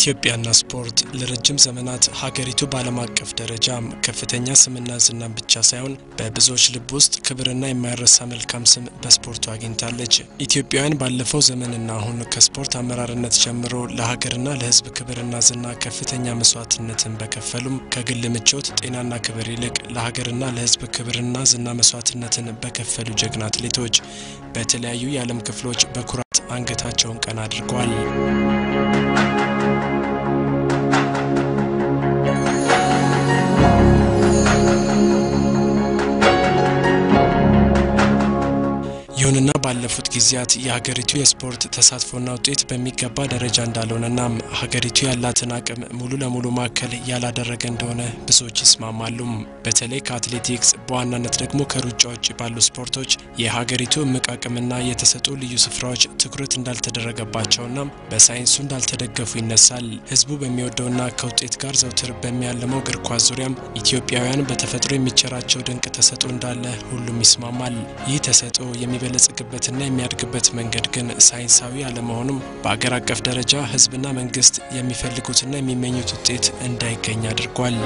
ኢትዮጵያና ስፖርት ለረጅም ዘመናት ሀገሪቱ በዓለም አቀፍ ደረጃ ከፍተኛ ስምና ዝናን ብቻ ሳይሆን በብዙዎች ልብ ውስጥ ክብርና የማይረሳ መልካም ስም በስፖርቱ አግኝታለች። ኢትዮጵያውያን ባለፈው ዘመንና አሁን ከስፖርት አመራርነት ጀምሮ ለሀገርና ለሕዝብ ክብርና ዝና ከፍተኛ መስዋዕትነትን በከፈሉም ከግል ምቾት፣ ጤናና ክብር ይልቅ ለሀገርና ለሕዝብ ክብርና ዝና መስዋዕትነትን በከፈሉ ጀግና አትሌቶች በተለያዩ የዓለም ክፍሎች በኩራት አንገታቸውን ቀና አድርገዋል። ይሁንና ባለፉት ጊዜያት የሀገሪቱ የስፖርት ተሳትፎና ውጤት በሚገባ ደረጃ እንዳልሆነና ሀገሪቱ ያላትን አቅም ሙሉ ለሙሉ ማዕከል ያላደረገ እንደሆነ ብዙዎች ይስማማሉ። በተለይ ከአትሌቲክስ በዋናነት ደግሞ ከሩጫ ውጭ ባሉ ስፖርቶች የሀገሪቱ እምቅ አቅምና የተሰጡ ልዩ ስፍራዎች ትኩረት እንዳልተደረገባቸውና በሳይንሱ እንዳልተደገፉ ይነሳል። ህዝቡ በሚወደውና ከውጤት ጋር ዘውትር በሚያልመው እግር ኳስ ዙሪያም ኢትዮጵያውያን በተፈጥሮ የሚቸራቸው ድንቅ ተሰጦ እንዳለ ሁሉም ይስማማል። ይህ ተሰጦ የሚበለጽግበትና የሚያድግበት መንገድ ግን ሳይንሳዊ አለመሆኑም በአገር አቀፍ ደረጃ ህዝብና መንግስት የሚፈልጉትና የሚመኙት ውጤት እንዳይገኝ አድርጓል።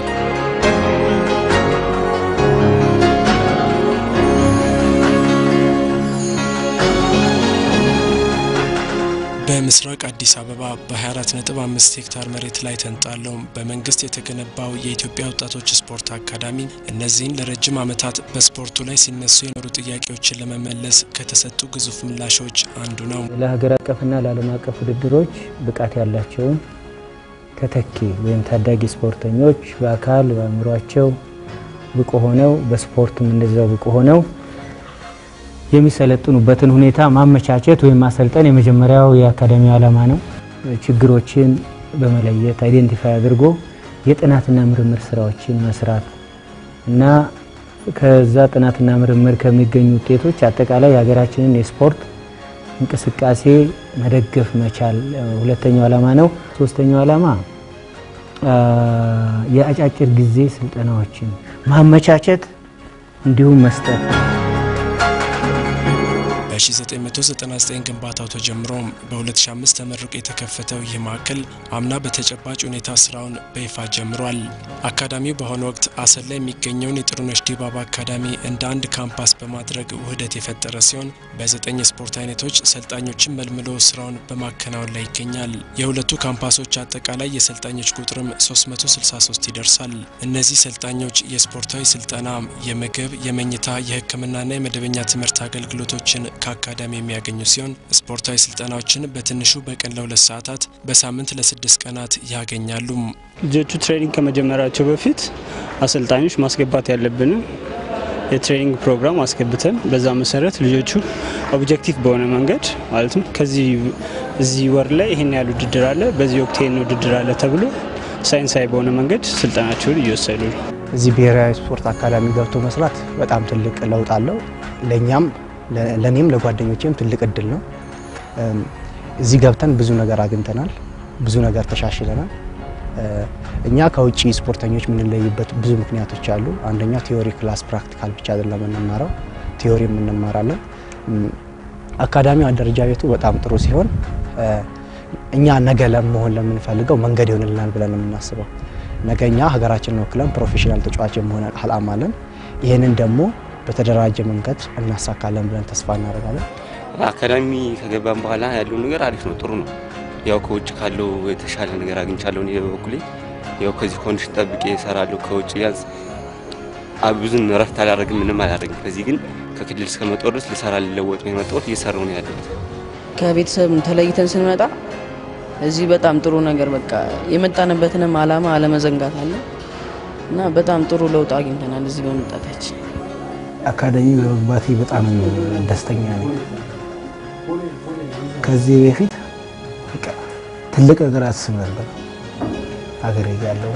በምስራቅ አዲስ አበባ በ24.5 ሄክታር መሬት ላይ ተንጣለው በመንግስት የተገነባው የኢትዮጵያ ወጣቶች ስፖርት አካዳሚ እነዚህን ለረጅም ዓመታት በስፖርቱ ላይ ሲነሱ የኖሩ ጥያቄዎችን ለመመለስ ከተሰጡ ግዙፍ ምላሾች አንዱ ነው። ለሀገር አቀፍና ለዓለም አቀፍ ውድድሮች ብቃት ያላቸውን ተተኪ ወይም ታዳጊ ስፖርተኞች በአካል በአእምሯቸው ብቁ ሆነው በስፖርትም እንደዛው ብቁ ሆነው የሚሰለጥኑበትን ሁኔታ ማመቻቸት ወይም ማሰልጠን የመጀመሪያው የአካዳሚ ዓላማ ነው። ችግሮችን በመለየት አይዴንቲፋይ አድርጎ የጥናትና ምርምር ስራዎችን መስራት እና ከዛ ጥናትና ምርምር ከሚገኙ ውጤቶች አጠቃላይ የሀገራችንን የስፖርት እንቅስቃሴ መደገፍ መቻል ሁለተኛው ዓላማ ነው። ሶስተኛው ዓላማ የአጫጭር ጊዜ ስልጠናዎችን ማመቻቸት እንዲሁም መስጠት በ1999 ግንባታው ተጀምሮ በ2005 ተመርቆ የተከፈተው ይህ ማዕከል አምና በተጨባጭ ሁኔታ ስራውን በይፋ ጀምሯል። አካዳሚው በአሁኑ ወቅት አሰብ ላይ የሚገኘውን የጥሩነሽ ዲባባ አካዳሚ እንደ አንድ ካምፓስ በማድረግ ውህደት የፈጠረ ሲሆን በዘጠኝ የስፖርት አይነቶች ሰልጣኞችን መልምሎ ስራውን በማከናወን ላይ ይገኛል። የሁለቱ ካምፓሶች አጠቃላይ የሰልጣኞች ቁጥርም 363 ይደርሳል። እነዚህ ሰልጣኞች የስፖርታዊ ስልጠና፣ የምግብ፣ የመኝታ፣ የሕክምናና የመደበኛ ትምህርት አገልግሎቶችን ከአካዳሚ የሚያገኙ ሲሆን ስፖርታዊ ስልጠናዎችን በትንሹ በቀን ለሁለት ሰዓታት በሳምንት ለስድስት ቀናት ያገኛሉ። ልጆቹ ትሬኒንግ ከመጀመራቸው በፊት አሰልጣኞች ማስገባት ያለብንን የትሬኒንግ ፕሮግራም አስገብተን በዛ መሰረት ልጆቹ ኦብጀክቲቭ በሆነ መንገድ ማለትም ከዚህ እዚህ ወር ላይ ይህን ያህል ውድድር አለ፣ በዚህ ወቅት ይህን ውድድር አለ ተብሎ ሳይንሳዊ በሆነ መንገድ ስልጠናቸውን እየወሰዱ ነው። እዚህ ብሔራዊ ስፖርት አካዳሚ ገብቶ መስራት በጣም ትልቅ ለውጥ አለው። ለእኛም ለእኔም ለጓደኞቼም ትልቅ እድል ነው። እዚህ ገብተን ብዙ ነገር አግኝተናል፣ ብዙ ነገር ተሻሽለናል። እኛ ከውጭ ስፖርተኞች የምንለይበት ብዙ ምክንያቶች አሉ። አንደኛ ቲዮሪ ክላስ ፕራክቲካል ብቻ አይደለም የምንማረው፣ ቲዮሪ የምንማራለን። አካዳሚው አደረጃጀቱ በጣም ጥሩ ሲሆን እኛ ነገ ለመሆን ለምንፈልገው መንገድ ይሆንልናል ብለን የምናስበው ነገ እኛ ሀገራችንን ወክለን ፕሮፌሽናል ተጫዋች የመሆን አላማ አለን። ይህንን ደግሞ በተደራጀ መንገድ እናሳካለን ብለን ተስፋ እናደርጋለን። አካዳሚ ከገባን በኋላ ያለው ነገር አሪፍ ነው፣ ጥሩ ነው። ያው ከውጭ ካለው የተሻለ ነገር አግኝቻለሁ። እኔ በበኩሌ ያው ከዚህ ኮንዲሽን ጠብቄ እሰራለሁ። ከውጭ ቢያንስ ብዙም እረፍት አላደርግም፣ ምንም አላደርግም። ከዚህ ግን ከክልል እስከመጣሁ ድረስ ልሰራ ልለወጥ ነው የመጣሁት፣ እየሰራሁ ነው ያለሁት። ከቤተሰብ ተለይተን ስንመጣ እዚህ በጣም ጥሩ ነገር በቃ የመጣንበትንም አላማ አለመዘንጋት አለ እና በጣም ጥሩ ለውጥ አግኝተናል እዚህ በመምጣታችን። አካዳሚ በመግባቴ በጣም ደስተኛ ነኝ። ከዚህ በፊት ትልቅ ነገር አስብ ነበር። ሀገሬ ያለው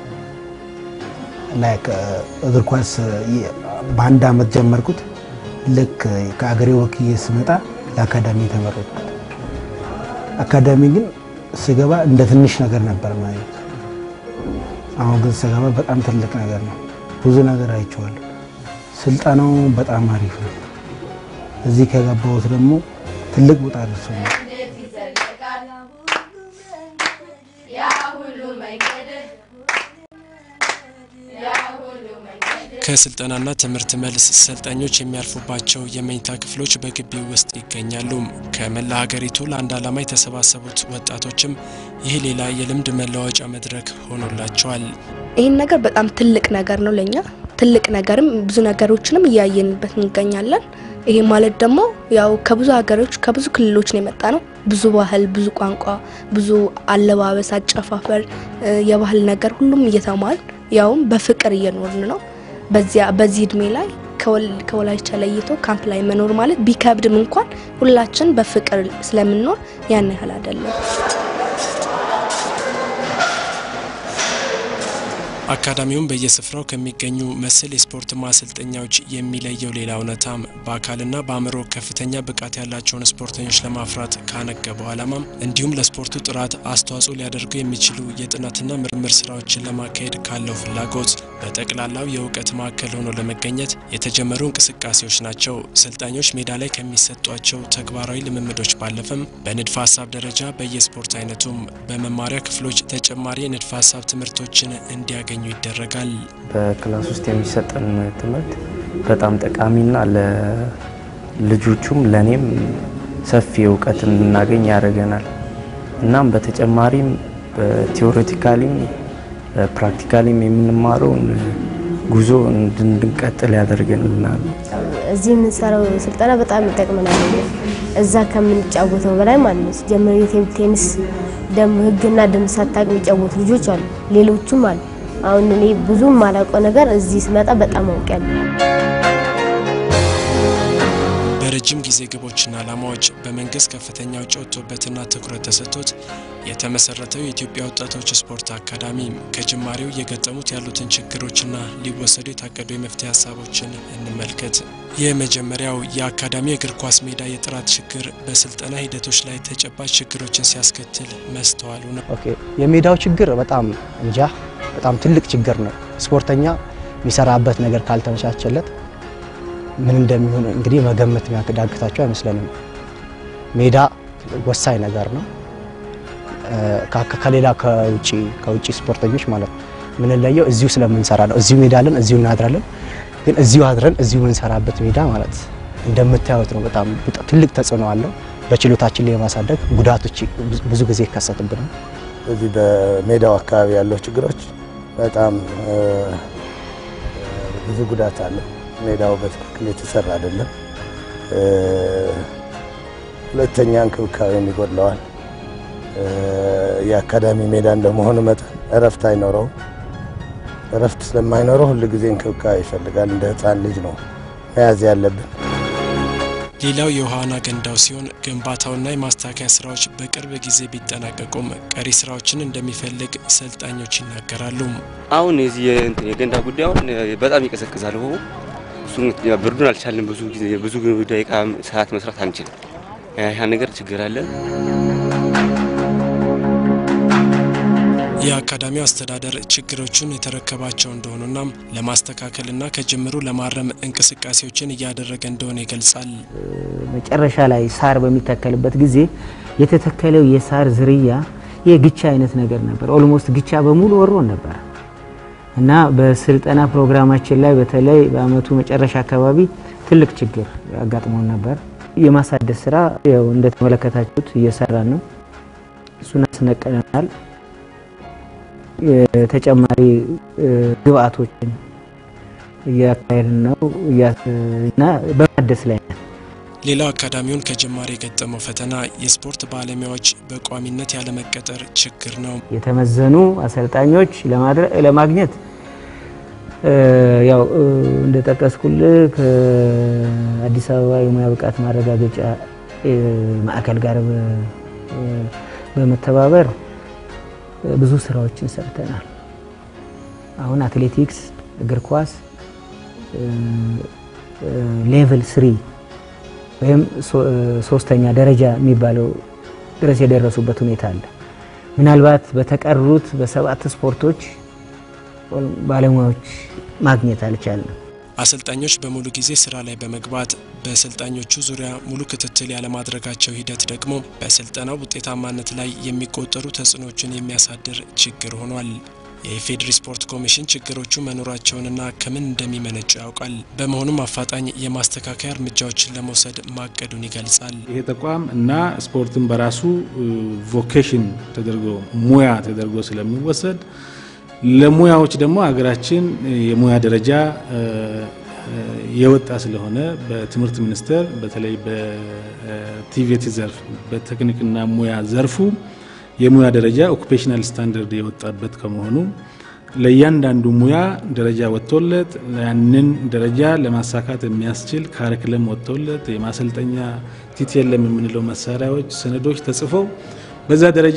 ላይክ እግር ኳስ በአንድ አመት ጀመርኩት። ልክ ከአገሬ ወክዬ ስመጣ ለአካዳሚ የተመረጥኩት። አካዳሚ ግን ስገባ እንደ ትንሽ ነገር ነበር ማለት። አሁን ግን ስገባ በጣም ትልቅ ነገር ነው። ብዙ ነገር አይቼዋለሁ። ስልጠናው በጣም አሪፍ ነው። እዚህ ከገባሁት ደግሞ ትልቅ ቦታ ደርሶኛል። ከስልጠናና ትምህርት መልስ ሰልጣኞች የሚያልፉባቸው የመኝታ ክፍሎች በግቢው ውስጥ ይገኛሉ። ከመላ ሀገሪቱ ለአንድ ዓላማ የተሰባሰቡት ወጣቶችም ይህ ሌላ የልምድ መለዋወጫ መድረክ ሆኖላቸዋል። ይህን ነገር በጣም ትልቅ ነገር ነው ለኛ ትልቅ ነገርም ብዙ ነገሮችንም እያየንበት እንገኛለን። ይሄ ማለት ደግሞ ያው ከብዙ ሀገሮች ከብዙ ክልሎች ነው የመጣ ነው። ብዙ ባህል፣ ብዙ ቋንቋ፣ ብዙ አለባበስ፣ አጨፋፈር፣ የባህል ነገር ሁሉም እየተማል ያውም በፍቅር እየኖርን ነው። በዚያ በዚህ እድሜ ላይ ከወላይቻ ለይቶ ካምፕ ላይ መኖር ማለት ቢከብድም እንኳን ሁላችን በፍቅር ስለምንኖር ያን ያህል አይደለም። አካዳሚውም በየስፍራው ከሚገኙ መሰል የስፖርት ማሰልጠኛዎች የሚለየው ሌላ እውነታም በአካልና በአእምሮ ከፍተኛ ብቃት ያላቸውን ስፖርተኞች ለማፍራት ካነገበው ዓላማም እንዲሁም ለስፖርቱ ጥራት አስተዋጽኦ ሊያደርጉ የሚችሉ የጥናትና ምርምር ስራዎችን ለማካሄድ ካለው ፍላጎት በጠቅላላው የእውቀት ማዕከል ሆኖ ለመገኘት የተጀመሩ እንቅስቃሴዎች ናቸው። ሰልጣኞች ሜዳ ላይ ከሚሰጧቸው ተግባራዊ ልምምዶች ባለፈም በንድፈ ሀሳብ ደረጃ በየስፖርት አይነቱም በመማሪያ ክፍሎች ተጨማሪ የንድፈ ሀሳብ ትምህርቶችን እንዲያገኙ ይደረጋል። በክላስ ውስጥ የሚሰጠን ትምህርት በጣም ጠቃሚና ለልጆቹም ለእኔም ሰፊ እውቀት እንድናገኝ ያደርገናል። እናም በተጨማሪም በቲዎሬቲካሊም ፕራክቲካሊም የምንማረውን ጉዞ እንድንቀጥል ያደርገናል። እዚህ የምንሰራው ስልጠና በጣም ይጠቅመናል። እዛ ከምንጫወተው በላይ ማለት ነው። ሲጀምር የቴብል ቴኒስ ደንብ ህግና ደንብ ሳታውቅ የሚጫወቱ ልጆች አሉ፣ ሌሎቹም አሉ። አሁን እኔ ብዙም ማላውቀው ነገር እዚህ ስመጣ በጣም አውቄያለሁ። በረጅም ጊዜ ግቦችና ዓላማዎች በመንግስት ከፍተኛ ውጪ ወጥቶበትና ትኩረት ተሰጥቶት የተመሰረተው የኢትዮጵያ ወጣቶች ስፖርት አካዳሚ ከጅማሬው እየገጠሙት ያሉትን ችግሮችና ሊወሰዱ የታቀዱ የመፍትሄ ሀሳቦችን እንመልከት። የመጀመሪያው የአካዳሚ እግር ኳስ ሜዳ የጥራት ችግር በስልጠና ሂደቶች ላይ ተጨባጭ ችግሮችን ሲያስከትል መስተዋሉ ነው። ኦኬ የሜዳው ችግር በጣም እንጃ በጣም ትልቅ ችግር ነው። ስፖርተኛ የሚሰራበት ነገር ካልተመቻቸለት ምን እንደሚሆን እንግዲህ መገመት የሚያዳግታቸው አይመስለንም። ሜዳ ወሳኝ ነገር ነው። ከሌላ ከውጭ ከውጭ ስፖርተኞች ማለት ነው የምንለየው እዚሁ ስለምንሰራ ነው። እዚሁ ሜዳ አለን፣ እዚሁ እናድራለን። ግን እዚሁ አድረን እዚሁ የምንሰራበት ሜዳ ማለት እንደምታዩት ነው። በጣም ትልቅ ተጽዕኖ አለው። በችሎታችን ላይ የማሳደግ ጉዳቶች ብዙ ጊዜ ይከሰትብናል። እዚህ በሜዳው አካባቢ ያለው ችግሮች በጣም ብዙ ጉዳት አለው። ሜዳው በትክክል የተሰራ አይደለም። ሁለተኛ እንክብካቤም ይጎድለዋል። የአካዳሚ ሜዳ እንደመሆኑ መጠን እረፍት አይኖረውም። እረፍት ስለማይኖረው ሁል ጊዜ እንክብካቤ ይፈልጋል። እንደ ሕፃን ልጅ ነው መያዝ ያለብን። ሌላው የውሃና ገንዳው ሲሆን ግንባታውና የማስተካከያ ስራዎች በቅርብ ጊዜ ቢጠናቀቁም ቀሪ ስራዎችን እንደሚፈልግ ሰልጣኞች ይናገራሉ። አሁን የዚህ የእንትን የገንዳ ጉዳይ አሁን በጣም ይቀዘቅዛል። ውሃው እሱ ብርዱን አልቻልንም። ብዙ ጊዜ ብዙ ደቂቃ ሰዓት መስራት አንችልም። ያ ነገር ችግር አለ። የአካዳሚው አስተዳደር ችግሮቹን የተረከባቸው እንደሆኑና ለማስተካከልና ከጅምሩ ለማረም እንቅስቃሴዎችን እያደረገ እንደሆነ ይገልጻል። መጨረሻ ላይ ሳር በሚተከልበት ጊዜ የተተከለው የሳር ዝርያ የግቻ አይነት ነገር ነበር። ኦልሞስት ግቻ በሙሉ ወሮን ነበር እና በስልጠና ፕሮግራማችን ላይ በተለይ በአመቱ መጨረሻ አካባቢ ትልቅ ችግር አጋጥሞን ነበር። የማሳደስ ስራ ያው እንደተመለከታችሁት እየሰራን ነው። እሱን አስነቀለናል። ተጨማሪ ግብአቶችን እያካሄድን ነው እና በማደስ ላይ ነን። ሌላው አካዳሚውን ከጅማሬ የገጠመው ፈተና የስፖርት ባለሙያዎች በቋሚነት ያለመቀጠር ችግር ነው። የተመዘኑ አሰልጣኞች ለማግኘት ያው እንደጠቀስኩልህ ከአዲስ አበባ የሙያ ብቃት ማረጋገጫ ማዕከል ጋር በመተባበር ብዙ ስራዎችን ሰርተናል። አሁን አትሌቲክስ፣ እግር ኳስ ሌቭል ስሪ ወይም ሶስተኛ ደረጃ የሚባለው ድረስ የደረሱበት ሁኔታ አለ። ምናልባት በተቀሩት በሰባት ስፖርቶች ባለሙያዎች ማግኘት አልቻልንም። አሰልጣኞች በሙሉ ጊዜ ስራ ላይ በመግባት በሰልጣኞቹ ዙሪያ ሙሉ ክትትል ያለማድረጋቸው ሂደት ደግሞ በስልጠናው ውጤታማነት ላይ የሚቆጠሩ ተጽዕኖችን የሚያሳድር ችግር ሆኗል። የኢፌዴሪ ስፖርት ኮሚሽን ችግሮቹ መኖራቸውንና ከምን እንደሚመነጩ ያውቃል። በመሆኑም አፋጣኝ የማስተካከያ እርምጃዎችን ለመውሰድ ማቀዱን ይገልጻል። ይሄ ተቋም እና ስፖርትን በራሱ ቮኬሽን ተደርጎ ሙያ ተደርጎ ስለሚወሰድ ለሙያዎች ደግሞ ሀገራችን የሙያ ደረጃ የወጣ ስለሆነ በትምህርት ሚኒስቴር በተለይ በቲቬቲ ዘርፍ በቴክኒክና ሙያ ዘርፉ የሙያ ደረጃ ኦኩፔሽናል ስታንዳርድ የወጣበት ከመሆኑ ለእያንዳንዱ ሙያ ደረጃ ወጥቶለት ያንን ደረጃ ለማሳካት የሚያስችል ካሪክለም ወጥቶለት የማሰልጠኛ ቲቲኤልኤም የምንለው መሳሪያዎች፣ ሰነዶች ተጽፈው በዛ ደረጃ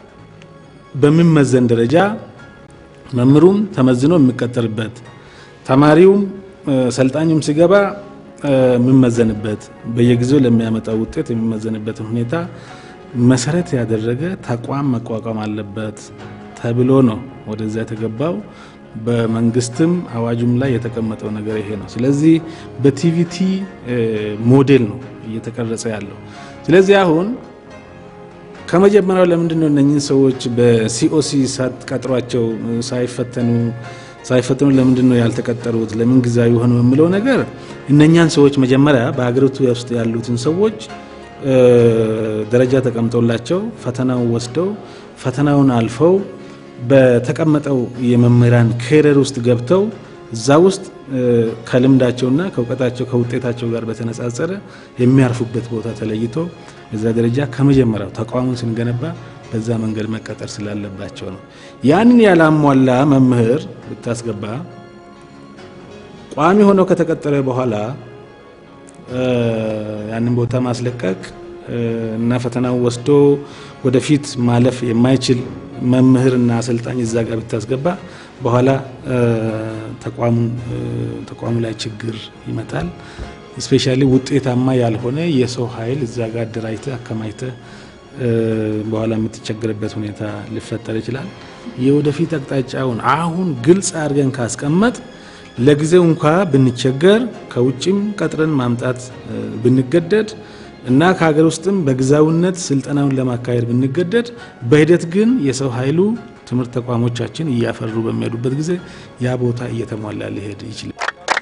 በሚመዘን ደረጃ መምህሩም ተመዝኖ የሚቀጠርበት ተማሪውም ሰልጣኙም ሲገባ የሚመዘንበት በየጊዜው ለሚያመጣው ውጤት የሚመዘንበትን ሁኔታ መሰረት ያደረገ ተቋም መቋቋም አለበት ተብሎ ነው ወደዛ የተገባው። በመንግስትም አዋጁም ላይ የተቀመጠው ነገር ይሄ ነው። ስለዚህ በቲቪቲ ሞዴል ነው እየተቀረጸ ያለው። ስለዚህ አሁን ከመጀመሪያው ለምንድን ነው እነኝህን ሰዎች በሲኦሲ ሳትቀጥሯቸው ሳይፈተኑ ሳይፈተኑ ለምንድን ነው ያልተቀጠሩት? ለምን ጊዜያዊ ሆነው የሚለው ነገር እነኛን ሰዎች መጀመሪያ በሀገሪቱ ውስጥ ያሉትን ሰዎች ደረጃ ተቀምጦላቸው ፈተናውን ወስደው ፈተናውን አልፈው በተቀመጠው የመምህራን ኬሪየር ውስጥ ገብተው እዛ ውስጥ ከልምዳቸውና ከእውቀታቸው ከውጤታቸው ጋር በተነጻጸረ የሚያርፉበት ቦታ ተለይቶ በዛ ደረጃ ከመጀመሪያው ተቋሙን ስንገነባ በዛ መንገድ መቀጠር ስላለባቸው ነው። ያንን ያላሟላ መምህር ብታስገባ ቋሚ ሆነው ከተቀጠረ በኋላ ያንን ቦታ ማስለቀቅ እና ፈተናው ወስዶ ወደፊት ማለፍ የማይችል መምህርና አሰልጣኝ እዛ ጋር ብታስገባ በኋላ ተቋሙ ላይ ችግር ይመጣል። ስፔሻሊ ውጤታማ ያልሆነ የሰው ኃይል እዛ ጋር አደራጅተ አከማይተ በኋላ የምትቸገርበት ሁኔታ ሊፈጠር ይችላል። የወደፊት አቅጣጫውን አሁን ግልጽ አድርገን ካስቀመጥ ለጊዜው እንኳ ብንቸገር ከውጭም ቀጥረን ማምጣት ብንገደድ እና ከሀገር ውስጥም በጊዜያዊነት ስልጠናውን ለማካሄድ ብንገደድ በሂደት ግን የሰው ኃይሉ ትምህርት ተቋሞቻችን እያፈሩ በሚሄዱበት ጊዜ ያ ቦታ እየተሟላ ሊሄድ ይችላል።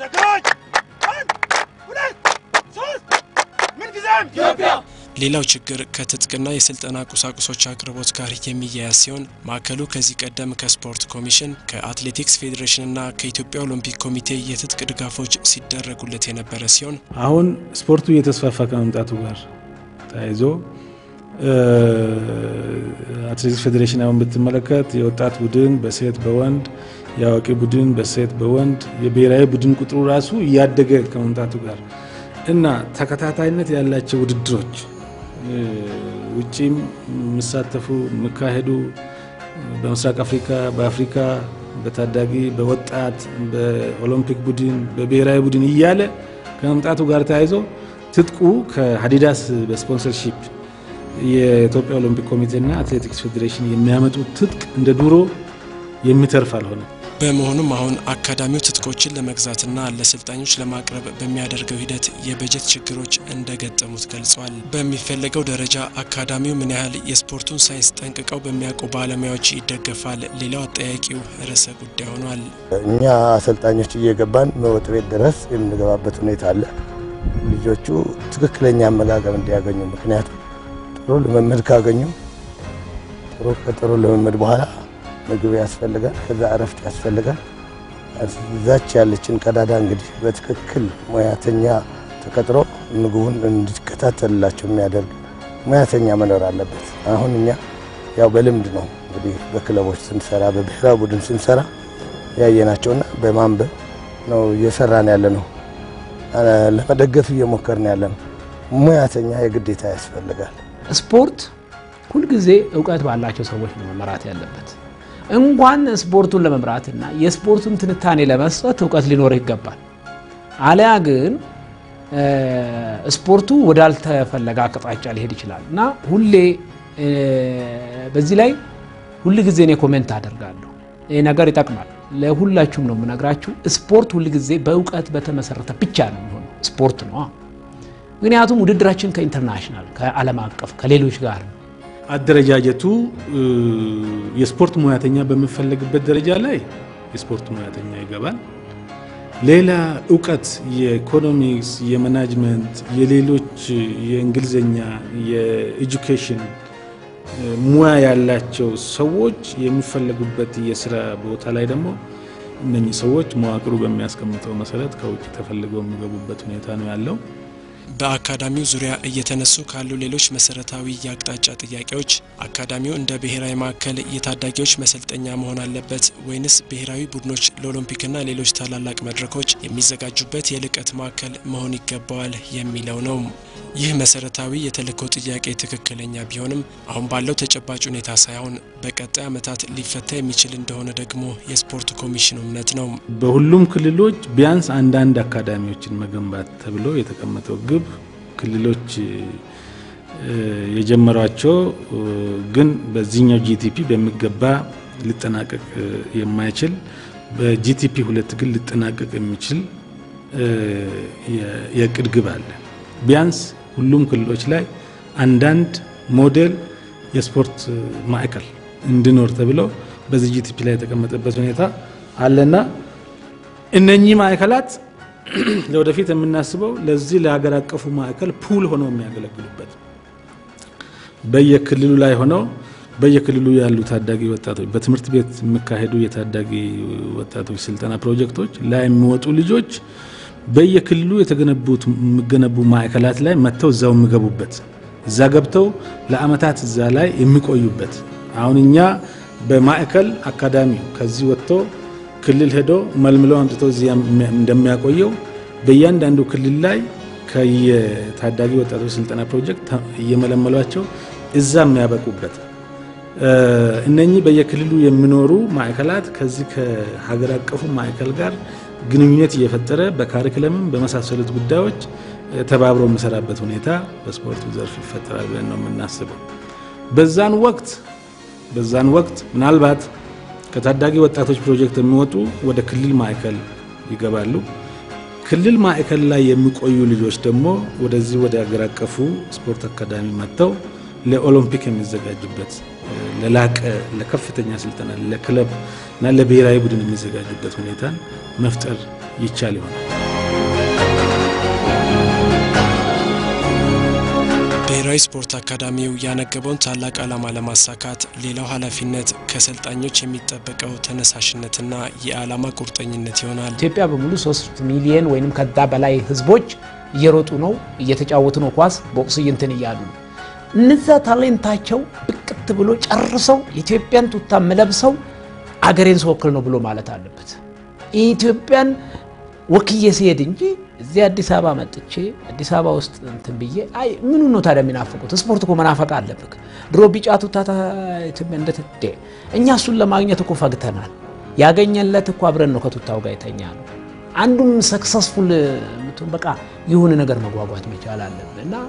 ሌላው ችግር ከትጥቅና የስልጠና ቁሳቁሶች አቅርቦት ጋር የሚያያዝ ሲሆን ማዕከሉ ከዚህ ቀደም ከስፖርት ኮሚሽን ከአትሌቲክስ ፌዴሬሽንና ከኢትዮጵያ ኦሎምፒክ ኮሚቴ የትጥቅ ድጋፎች ሲደረጉለት የነበረ ሲሆን አሁን ስፖርቱ እየተስፋፋ ከመምጣቱ ጋር ተያይዞ አትሌቲክስ ፌዴሬሽን አሁን ብትመለከት የወጣት ቡድን በሴት በወንድ የአዋቂ ቡድን በሴት በወንድ የብሔራዊ ቡድን ቁጥሩ ራሱ እያደገ ከመምጣቱ ጋር እና ተከታታይነት ያላቸው ውድድሮች ውጪም የሚሳተፉ የሚካሄዱ በምስራቅ አፍሪካ፣ በአፍሪካ፣ በታዳጊ፣ በወጣት፣ በኦሎምፒክ ቡድን፣ በብሔራዊ ቡድን እያለ ከመምጣቱ ጋር ተያይዞ ትጥቁ ከአዲዳስ በስፖንሰርሺፕ የኢትዮጵያ ኦሎምፒክ ኮሚቴና አትሌቲክስ ፌዴሬሽን የሚያመጡት ትጥቅ እንደ ድሮ የሚተርፍ አልሆነም። በመሆኑም አሁን አካዳሚው ትጥቆችን ለመግዛትና ለሰልጣኞች ለማቅረብ በሚያደርገው ሂደት የበጀት ችግሮች እንደገጠሙት ገልጿል። በሚፈለገው ደረጃ አካዳሚው ምን ያህል የስፖርቱን ሳይንስ ጠንቅቀው በሚያውቁ ባለሙያዎች ይደገፋል? ሌላው አጠያቂው ርዕሰ ጉዳይ ሆኗል። እኛ አሰልጣኞች እየገባን መወጥ ቤት ድረስ የምንገባበት ሁኔታ አለ። ልጆቹ ትክክለኛ አመጋገብ እንዲያገኙ ምክንያቱም ጥሩ ልምምድ ካገኙ ጥሩ ከጥሩ ልምምድ በኋላ ምግብ ያስፈልጋል። ከዛ እረፍት ያስፈልጋል። እዛች ያለችን ቀዳዳ እንግዲህ በትክክል ሙያተኛ ተቀጥሮ ምግቡን እንዲከታተልላቸው የሚያደርግ ሙያተኛ መኖር አለበት። አሁን እኛ ያው በልምድ ነው እንግዲህ በክለቦች ስንሰራ፣ በብሔራዊ ቡድን ስንሰራ ያየናቸውና በማንበብ ነው እየሰራን ያለ ነው። ለመደገፍ እየሞከርን ያለ ነው። ሙያተኛ የግዴታ ያስፈልጋል። ስፖርት ሁልጊዜ እውቀት ባላቸው ሰዎች ነው መመራት ያለበት። እንኳን ስፖርቱን ለመምራትና የስፖርቱን ትንታኔ ለመስጠት እውቀት ሊኖር ይገባል። አሊያ ግን ስፖርቱ ወዳልተፈለገ አቅጣጫ ሊሄድ ይችላል እና ሁሌ በዚህ ላይ ሁል ጊዜ እኔ ኮሜንት አደርጋለሁ። ይህ ነገር ይጠቅማል። ለሁላችሁም ነው የምነግራችሁ። ስፖርት ሁል ጊዜ በእውቀት በተመሰረተ ብቻ ነው የሚሆነው ስፖርት ነው። ምክንያቱም ውድድራችን ከኢንተርናሽናል ከዓለም አቀፍ ከሌሎች ጋር ነው። አደረጃጀቱ የስፖርት ሙያተኛ በሚፈለግበት ደረጃ ላይ የስፖርት ሙያተኛ ይገባል። ሌላ እውቀት የኢኮኖሚክስ፣ የማናጅመንት፣ የሌሎች የእንግሊዝኛ፣ የኤጁኬሽን ሙያ ያላቸው ሰዎች የሚፈለጉበት የስራ ቦታ ላይ ደግሞ እነኚህ ሰዎች መዋቅሩ በሚያስቀምጠው መሰረት ከውጭ ተፈልገው የሚገቡበት ሁኔታ ነው ያለው። በአካዳሚው ዙሪያ እየተነሱ ካሉ ሌሎች መሰረታዊ የአቅጣጫ ጥያቄዎች አካዳሚው እንደ ብሔራዊ ማዕከል የታዳጊዎች መሰልጠኛ መሆን አለበት ወይንስ ብሔራዊ ቡድኖች ለኦሎምፒክና ሌሎች ታላላቅ መድረኮች የሚዘጋጁበት የልቀት ማዕከል መሆን ይገባዋል የሚለው ነው። ይህ መሰረታዊ የተልእኮ ጥያቄ ትክክለኛ ቢሆንም አሁን ባለው ተጨባጭ ሁኔታ ሳይሆን በቀጣይ ዓመታት ሊፈታ የሚችል እንደሆነ ደግሞ የስፖርት ኮሚሽኑ እምነት ነው። በሁሉም ክልሎች ቢያንስ አንዳንድ አካዳሚዎችን መገንባት ተብሎ የተቀመጠው ግብ ክልሎች የጀመሯቸው ግን በዚህኛው ጂቲፒ በሚገባ ሊጠናቀቅ የማይችል በጂቲፒ ሁለት ግን ሊጠናቀቅ የሚችል የእቅድ ግብ አለ። ቢያንስ ሁሉም ክልሎች ላይ አንዳንድ ሞዴል የስፖርት ማዕከል እንዲኖር ተብሎ በዚህ ጂቲፒ ላይ የተቀመጠበት ሁኔታ አለና እነኚህ ማዕከላት ለወደፊት የምናስበው ለዚህ ለሀገር አቀፉ ማዕከል ፑል ሆነው የሚያገለግሉበት በየክልሉ ላይ ሆነው በየክልሉ ያሉ ታዳጊ ወጣቶች በትምህርት ቤት የሚካሄዱ የታዳጊ ወጣቶች ስልጠና ፕሮጀክቶች ላይ የሚወጡ ልጆች በየክልሉ የተገነቡት የሚገነቡ ማዕከላት ላይ መጥተው እዛው የሚገቡበት እዛ ገብተው ለአመታት እዛ ላይ የሚቆዩበት አሁን እኛ በማዕከል አካዳሚ ከዚህ ወጥቶ ክልል ሄዶ መልምለው አምጥቶ እዚያ እንደሚያቆየው በእያንዳንዱ ክልል ላይ ከየታዳጊ ወጣቶች ስልጠና ፕሮጀክት እየመለመሏቸው እዛ የሚያበቁበት እነኚህ በየክልሉ የሚኖሩ ማዕከላት ከዚህ ከሀገር አቀፉ ማዕከል ጋር ግንኙነት እየፈጠረ በካሪክለምም በመሳሰሉት ጉዳዮች ተባብሮ የሚሰራበት ሁኔታ በስፖርቱ ዘርፍ ይፈጠራል ብለን ነው የምናስበው። በዛን ወቅት በዛን ወቅት ምናልባት ከታዳጊ ወጣቶች ፕሮጀክት የሚወጡ ወደ ክልል ማዕከል ይገባሉ። ክልል ማዕከል ላይ የሚቆዩ ልጆች ደግሞ ወደዚህ ወደ ሀገር አቀፉ ስፖርት አካዳሚ መጥተው ለኦሎምፒክ የሚዘጋጁበት ለላቀ ለከፍተኛ ስልጠና ለክለብ እና ለብሔራዊ ቡድን የሚዘጋጁበት ሁኔታን መፍጠር ይቻል ይሆናል። ብሔራዊ ስፖርት አካዳሚው ያነገበውን ታላቅ ዓላማ ለማሳካት ሌላው ኃላፊነት ከሰልጣኞች የሚጠበቀው ተነሳሽነትና የዓላማ ቁርጠኝነት ይሆናል። ኢትዮጵያ በሙሉ ሶስት ሚሊየን ወይም ከዛ በላይ ህዝቦች እየሮጡ ነው፣ እየተጫወቱ ነው ኳስ ቦክስ እንትን እያሉ ነው። እነዛ ታሌንታቸው ብቅት ብሎ ጨርሰው የኢትዮጵያን ቱታ የምለብሰው አገሬን ስወክል ነው ብሎ ማለት አለበት። ኢትዮጵያን ወክዬ ሲሄድ እንጂ እዚህ አዲስ አበባ መጥቼ አዲስ አበባ ውስጥ እንትን ብዬ አይ ምኑ ነው ታዲያ የሚናፍቁት? ስፖርት እኮ መናፈቅ አለብክ። ድሮ ቢጫ ቱታ ኢትዮጵያ እንደትዴ እኛ እሱን ለማግኘት እኮ ፈግተናል። ያገኘለት እኮ አብረን ነው ከቱታው ጋር የተኛ ነው። አንዱም ሰክሰስፉል ምትሆን በቃ የሆነ ነገር መጓጓት መቻል አለብን እና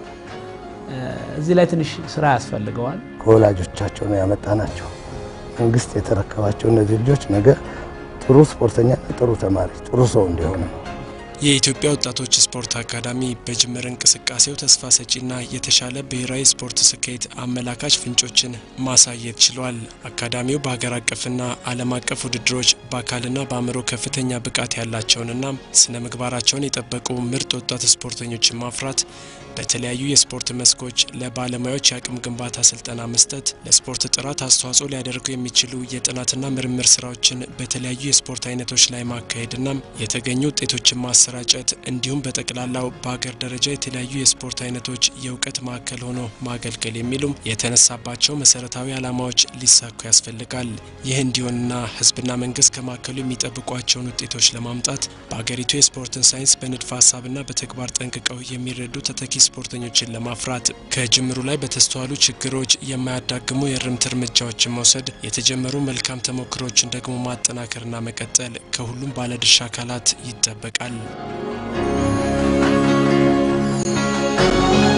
እዚህ ላይ ትንሽ ስራ ያስፈልገዋል። ከወላጆቻቸው ነው ያመጣናቸው። መንግስት የተረከባቸው እነዚህ ልጆች ነገ ጥሩ ስፖርተኛና ጥሩ ተማሪ፣ ጥሩ ሰው እንዲሆኑ ነው። የኢትዮጵያ ወጣቶች ስፖርት አካዳሚ በጅምር እንቅስቃሴው ተስፋ ሰጪና የተሻለ ብሔራዊ ስፖርት ስኬት አመላካች ፍንጮችን ማሳየት ችሏል። አካዳሚው በሀገር አቀፍና ዓለም አቀፍ ውድድሮች በአካልና በአእምሮ ከፍተኛ ብቃት ያላቸውንና ስነ ምግባራቸውን የጠበቁ ምርጥ ወጣት ስፖርተኞችን ማፍራት በተለያዩ የስፖርት መስኮች ለባለሙያዎች የአቅም ግንባታ ስልጠና መስጠት፣ ለስፖርት ጥራት አስተዋጽኦ ሊያደርጉ የሚችሉ የጥናትና ምርምር ስራዎችን በተለያዩ የስፖርት አይነቶች ላይ ማካሄድና የተገኙ ውጤቶችን ማሰራጨት እንዲሁም በጠቅላላው በሀገር ደረጃ የተለያዩ የስፖርት አይነቶች የእውቀት ማዕከል ሆኖ ማገልገል የሚሉም የተነሳባቸው መሰረታዊ ዓላማዎች ሊሳኩ ያስፈልጋል። ይህ እንዲሆንና ህዝብና መንግስት ከማዕከሉ የሚጠብቋቸውን ውጤቶች ለማምጣት በሀገሪቱ የስፖርትን ሳይንስ በንድፈ ሀሳብና በተግባር ጠንቅቀው የሚረዱ ተተኪ ስፖርተኞችን ለማፍራት ከጅምሩ ላይ በተስተዋሉ ችግሮች የማያዳግሙ የእርምት እርምጃዎችን መውሰድ፣ የተጀመሩ መልካም ተሞክሮችን ደግሞ ማጠናከርና መቀጠል ከሁሉም ባለድርሻ አካላት ይጠበቃል።